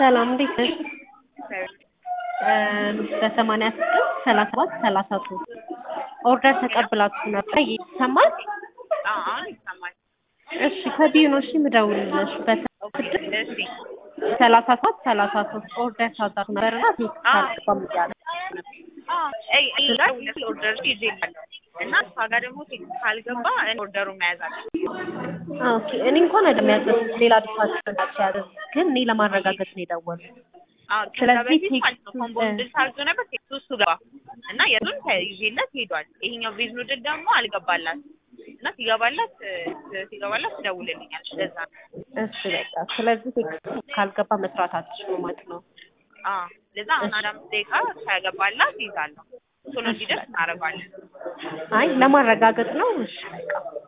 ሰላም እንዴት ነሽ? በሰማንያ ስድስት ሰላሳ ሰባት ሰላሳ ሶስት ኦርደር ተቀብላችሁ ነበር ይሰማል? አሁን ይሰማል። እሺ ከቢዩ ነው እሺ የምደውልልሽ በስድስት እሺ ሰላሳ ሰባት ሰላሳ ሶስት ኦርደር ታዛችሁ ነበር እና ቴክስት አዎ። አልገባም እያለ አይ እኔ ጋር ሁለት ኦርደር ይዤላለሁ እና እሷ ጋር ደግሞ ቴክስት ካልገባ እኔ ኦርደሩን መያዝ አለብኝ። ኦኬ እኔ እንኳን አይደለም ያዘዝኩት ሌላ ዲፓርትመንት ናቸው ያዘዝኩት ግን እኔ ለማረጋገጥ ነው የደወልኩት አዎ ከዛ ስለዚህ በፊት ማለት ነው ቴክስቱ- ኮምቦ ኑድል ታዞ ነበር ቴክስቱ እሱ ገባ እና የቱን ይዤለት ሄዷል። ይሄኛው ቬዝ ኑድል ደግሞ አልገባላት እና ሲገባላት እ፣ ሲገባላት ትደውልልኛል። ለዛ ነው እሺ በቃ ስለዚህ ቴክስት ካልገባ መስራት አትችሉም ማለት ነው አዎ ለዛ አሁን አንድ አምስት ደቂቃ ከገባላት ይዛለሁ ቶሎ እንዲደርስ እናደርጋለን። አይ ለማረጋገጥ ነው እሺ በቃ